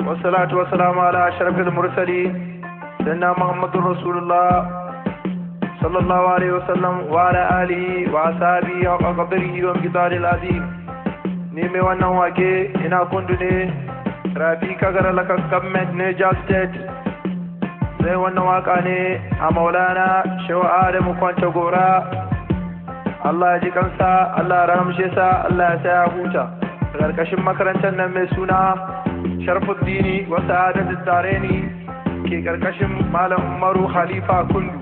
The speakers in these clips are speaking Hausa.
والصلاة والسلام على أشرف المرسلين سيدنا محمد رسول الله صلى الله عليه وسلم وعلى آله وأصحابه وقدره ومقدار العظيم نيمي وانا واكي إنا كندني رافي كغر لك كمت نيجا ستيت sai wannan waka ne a maulana shewa adamu kwanta gora Allah ya ji kansa Allah ya rahamshe sa Allah ya sa ya huta karkashin makarantar nan mai suna sharfuddini wa sa'adatul dareni ke karkashin malam umaru khalifa kundu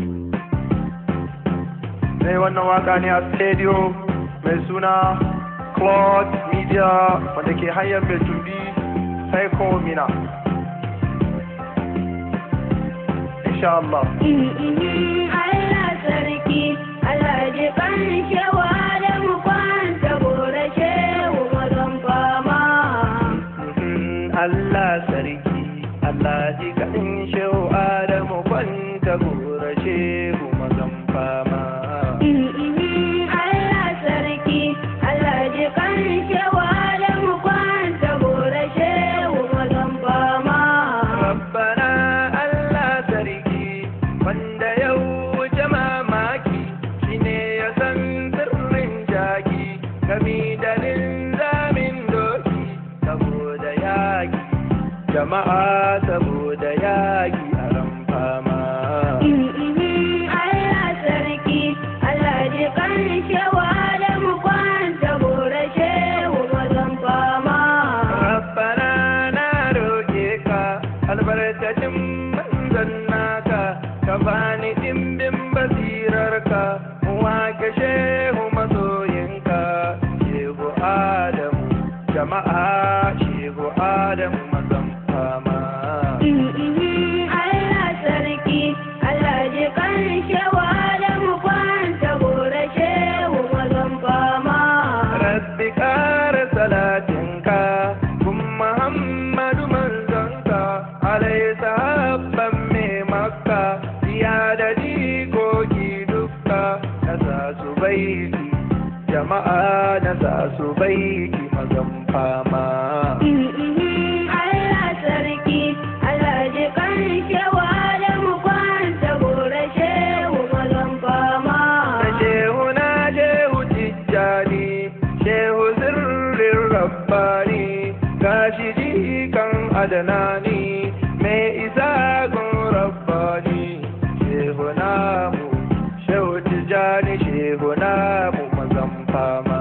sai wannan waka ne a stadio mai suna cloud media wanda ke hanyar mai tumbi psycho mina insha Allah Allah sarki Allah ji kan shewa da mu kwanta gora shehu mazan fama. Allah sarki Allah ji kaɗin shehu Adamu kwanta gora shehu mazan fama Allah sarki Allah ji kan shewa da mu kwanta gora shehu mazan fama. Rabbana Allah sarki wanda ya wuce mamaki shine ya san sirrin jaki gami da linzamin doki saboda yaki jama'a saboda yaki a ran fama Allah sarki Allah ji kan shewa da mu kwanta gora shehu mazan fama. Rabbana na roƙe ka albarkacin manzon naka ka bani dimbin basirarka mu wake shehu masoyinka shehu Adamu jama'a shehu Adamu mazan fama Allah sarki Allah ji kan shewa da mu kwanta gora shehu mazan fama. Rabbi ƙara salatinka kun Muhammadu manzonka alai sahabban mai makka ya da jikoki dukka na sa su baiti jama'a na sa su baiti mazan fama Allah sarki Allah ji kan shewa da mu kwanta gora shehu mazan fama. na shehu na shehu tijjani shehu sirrin rabbani gashi jikan adanani mai isa gun rabbani shehu namu shehu tijjani shehu namu mazan fama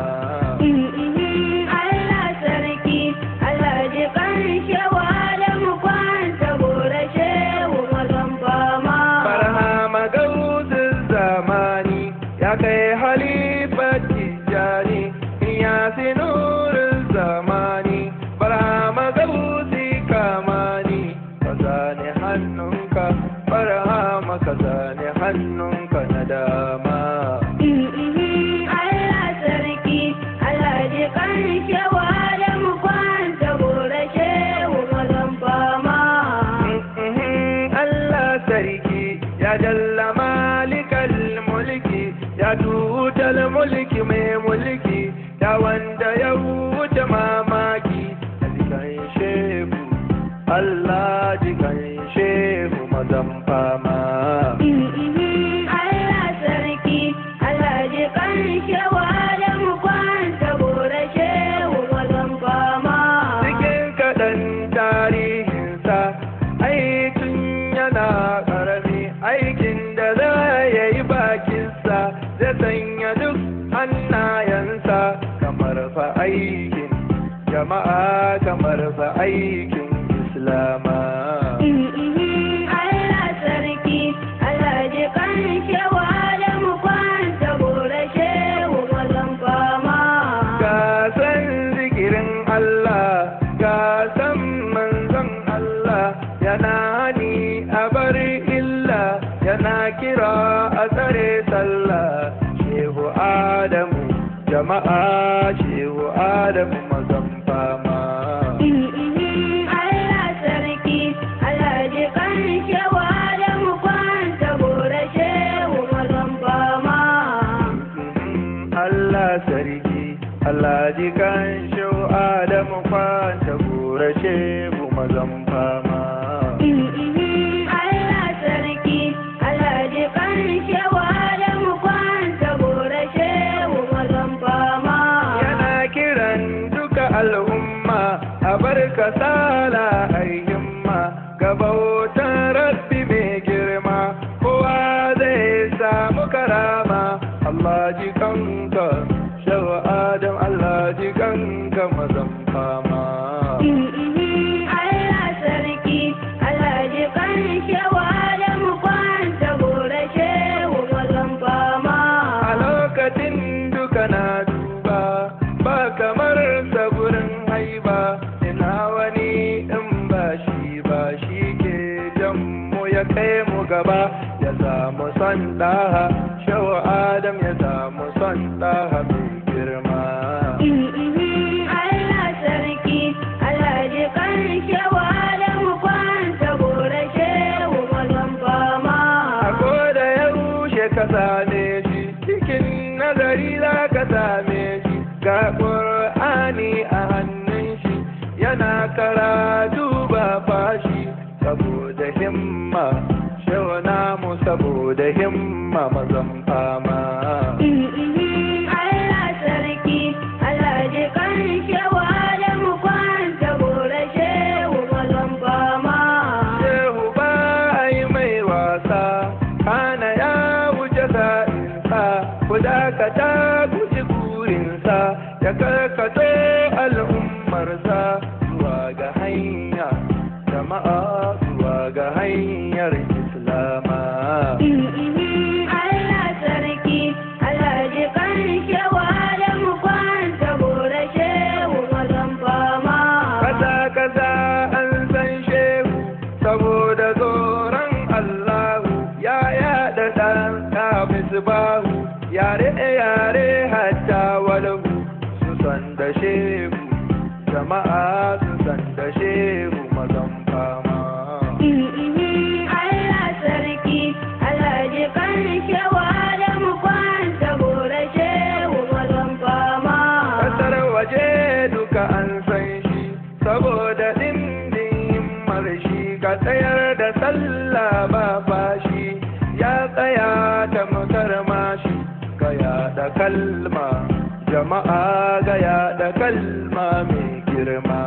Allah sarki Allah ji kan shewa da mu kwanta gora shehu mazan fama. barhama gausin zamani ya kai halifar tijjani ya sinurin zamani barhama gausi kamani ka zane hannunka barhama ka zane hannunka na dama Allah sarki Allah ji kan shewa da mu kwanta gora shehu mazan fama. Allah sarki ya jalla malikal mulki ya tutal mulki mai mulki ya wanda ya wuce mamaki a jikan shehu Allah jikan shehu mazan fama Allah sarki Allah ji kan shewa da mu kwanta gora shehu mazan fama. cikin kaɗan tarihinsa aikin yana ƙarami aikin da za ya yi bakinsa zai sanya duk hannayensa kamar fa aikin jama'a kamar fa aikin islama Allah sarki Allah ji kan shewa da mu kwanta gora shehu mazan fama. ka san zikirin Allah ka san manzon Allah yana ni a bari illa yana kira a tsare sallah shehu Adamu jama'a shehu Adamu mazan fama Allah sarki Allah ji kan shewa da mu kwanta gora shehu mazan fama. Allah sarki Allah ji kan shau Adamu kwanta gora saboda shehu mazan fama Allah sarki Alhaji kan shewa da mu kwanta gora shehu mazan fama. yana kiran duka al'umma a bar kasala ayyumma ga bautan rabbi mai girma kowa zai samu karama Allah ji kanka shawa adam Allah ji kanka mazan fama Allah sarki Alhaji kan shewa da mu kwanta gora shehu mazan fama. a lokacin duka na duba ba kamar saburin haiba ina wani in ba shi ba shi ke jan mu ya kai mu gaba ya samu son ɗaha shau adam ya samu son ɗaha mai girma Allah sarki Alhaji kan shewa da mu kwanta gora shehu mazan fama. a koda yaushe ka same shi cikin nazari za ka same shi ga ƙur'ani a hannun shi yana karatu ba fashi saboda himma shauna mu saboda himma mazan fama Allah sarki Alhaji kan shewa da mu kwanta gora shehu mazan fama. shehu ba a yi mai wasa kana ya wuce sa'insa ku dakata ku ji burinsa ya karkato al'ummarsa zuwa ga hanya jama'a zuwa ga hanyar islama Allah sarki Alhaji kan shewa da mu kwanta gora shehu mazan fama. kasa kasa an san shehu saboda tsoron allahu ya yada ɗan kafis bahu yare yare hatta walahu su san da shehu jama'a su san da shehu mazan fama Allah sarki Alhaji kan shewa da mu kwanta gora shehu mazan fama. kasar waje duka an san shi saboda ɗindin marshi ka tsayar da sallah ba fashi ya tsaya ta mutar mashi ga yaɗa kalma jama'a ga yaɗa kalma mai girma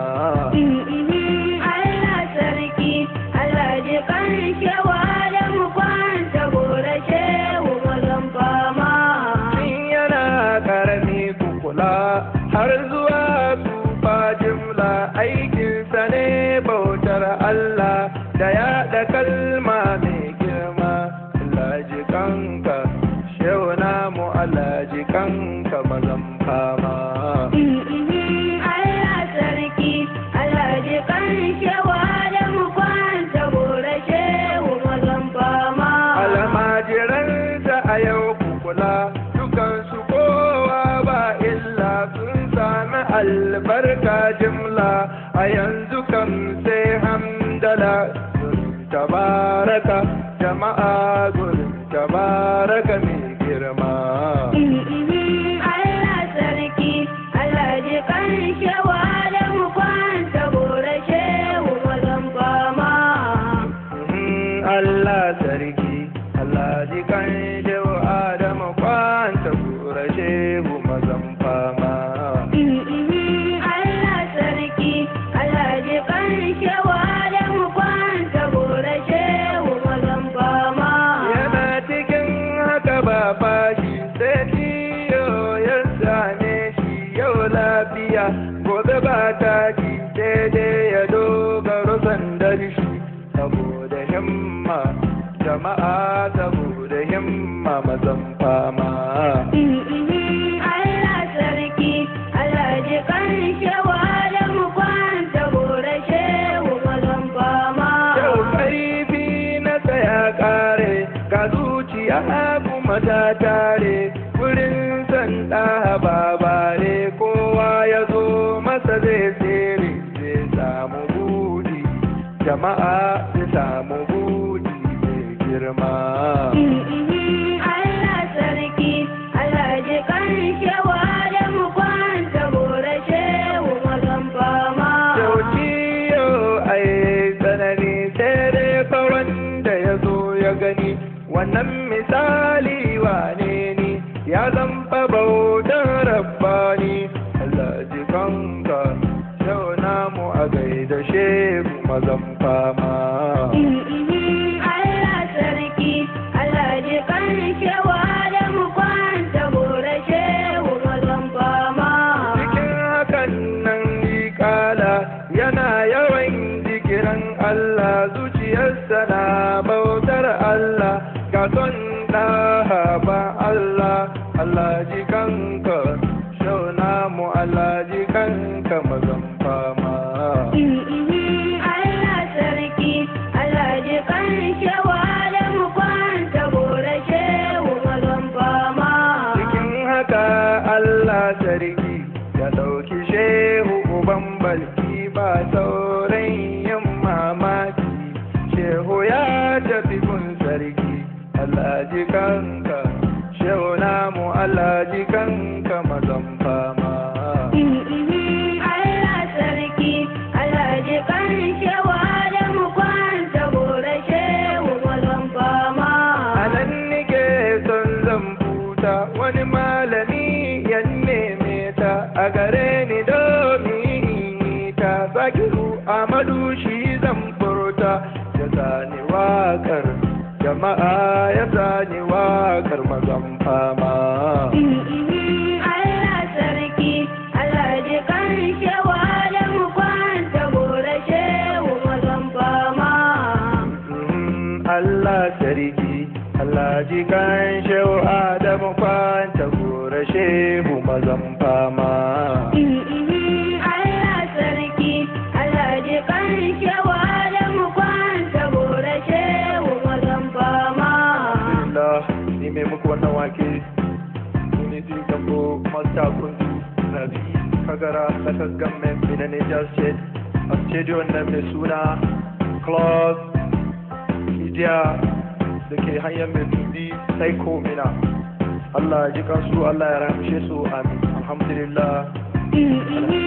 Allah sarki Alhaji kan shewa da mu kwanta gora shehu mazan fama. Tun yana karami kukula har zuwa tsufa jimla aikinsa ne bautar Allah da yaɗa kalma mai girma Alhaji kanka shehu namu Alhaji kanka mazan fama Allah sarki Alhaji kan shewa da mu kwanta gora shehu mazan fama. almajiransa a yau kukula dukansu kowa ba illa sun sami albarka jimla a yanzu kam sai hamdala gurin tabaraka jama'a gurin tabaraka mai girma Allah sarki Alhaji kan shewa da mu kwanta gora shehu mazan fama. Mhm, Allah sarki Allah ji kan shehu Adamu kwanta kura shehu mazan fama Allah sarki Alhaji kan shewa da mu kwanta gora shehu mazan fama. yana cikin haka ba fashi sai ciyo ya same shi yau lafiya gobe ba taki daidai ya dogaro sandar shi saboda himma jama'a saboda himma mazan fama Allah sarki Alhaji kan shewa da mu kwanta gora shehu mazan fama. Yau ƙarfi na tsaya ƙare, ga zuciya kuma ta tare, wurin san ɗaha babare kowa ya zo masa zai tsere, zai samu budi, jama'a zai samu budi mai girma. Allah sarki Alhaji kan shewa da mu kwanta gora shehu mazan fama. Yauci mazan fama Allah sarki Allah ji kan shewa da mu kwanta gora shehu mazan fama cikin hakan nan ni kala yana yawan jikiran Allah zuciyarsa na bautar Allah ga son ɗaha ba Allah Allah ji kanka shauna mu Allah ji kanka mazan fama Allah sarki Allah ji kan shewa da mu kwanta gora shehu mazan fama cikin haka Allah sarki ya ɗauki shehu uban balki ba sauran yin mamaki shehu ya tafi gun sarki Allah ji kanka shehu namu Allah ji kanka mazan fama Allah sarki Allah ji kan shewa da mu kwanta gora shehu mazan fama a nan nike son zan buta wani malami ya neme ta a gare ni domin ta zakiru amadu shi zan furta ya zani wakar jama'a ya zani wakar mazan fama Allah sarki Allah ji kan shewa da mu kwanta gora shehu mazan fama Mm, Allah sarki Allah ji kan shehu Adamu kwanta gora shehu mazan fama Allah sarki Allah ji kan shewa da mu kwanta gora shehu mazan fama Alhamdulillah ni mai muku wannan wake ni ji gambo masta kundu na bi kagara sakar gamen mina Niger State a stadium na mai suna Club Idiya da ke hanyar mai tubi sai ko mina Allah ya ji kansu Allah ya ramshe su amin alhamdulillah